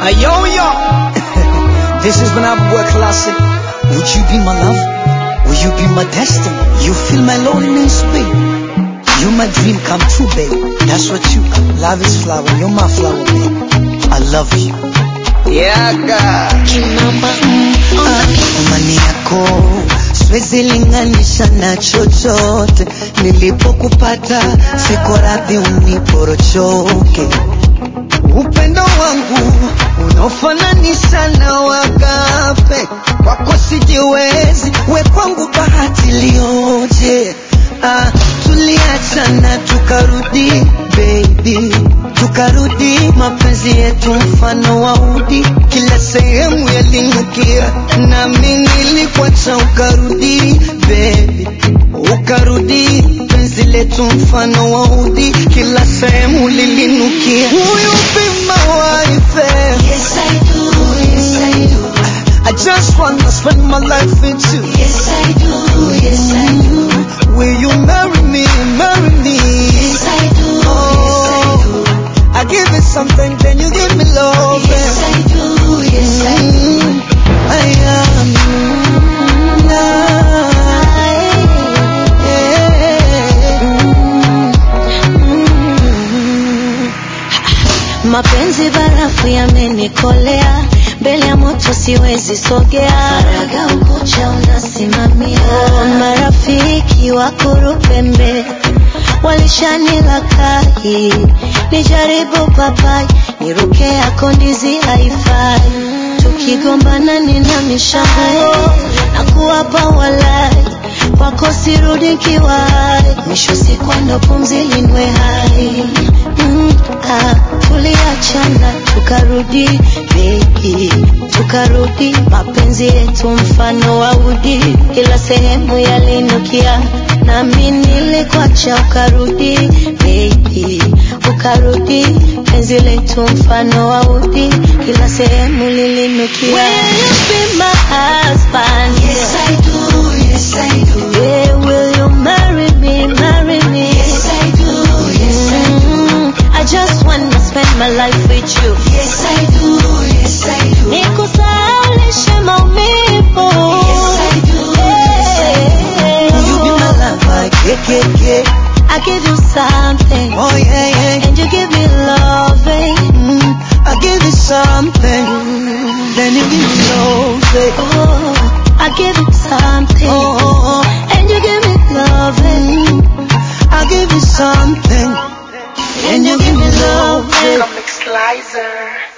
Hey, yo, yo. this is Banana Boy Classic. Would you be my love? Will you be my destiny? You feel my loneliness, babe. You're my dream come true, babe. That's what you are. Love is flower. You're my flower, babe. I love you. Yeah, God. Imani yako siwezi linganisha na chochote. Nilipokupata siko radhi uniporochoke. Upendo wangu unaofananisha na wagape, kwako sijiwezi, we kwangu bahati lioje. Ah, tuliachana tukarudi baby, tukarudi mapenzi yetu mfano wa udi, kila sehemu yalinukia, nami nilikuacha ukarudi baby, ukarudi penzi letu mfano wa udi, kila sehemu lilinukia. Will you be my wife? Yes, I do. Yes, I do. I just wanna spend my life with you. Yes, I do. Yes, I do. Will you marry me? Marry me. Yes, I do. Yes, I do. I give you something, then you give me love. Yes, I do. Yes, I do. Mm, I am Mapenzi barafu yamenikolea, mbele ya moto siwezi sogea. Faraga ukucha unasimamia. Oh, marafiki wa kurupembe walishanila kai, nijaribu papai, niruke yako ndizi haifai. Tukigombana nina mishango na kuwapa walai kwako sirudi nkiwai, mwisho siku ndo pumzi linwe hai mm, ah, tuliachana tukarudi baby, tukarudi mapenzi yetu mfano wa udi, kila sehemu yalinukia, nami nilikuacha ukarudi baby, ukarudi penzi letu mfano wa udi, kila sehemu lilinukia. Will you be my husband? Yes, I do. Yes, I do. Yeah, will you marry me? Marry me? Yes, I do. Yes, I do. I just wanna spend my life with you. Yes, I do. Yes, I do. Nikusalishe maumivu. Yes, I do. Yeah. Will you be my lover? KKK. I give you something. Oh yeah, yeah. And you give me loving. Mm, I give you something, then you give me love. eh. Oh, I give you something. Oh, oh, oh. And you give me loving. I give you something, then you give me love. eh. Comic Slicer.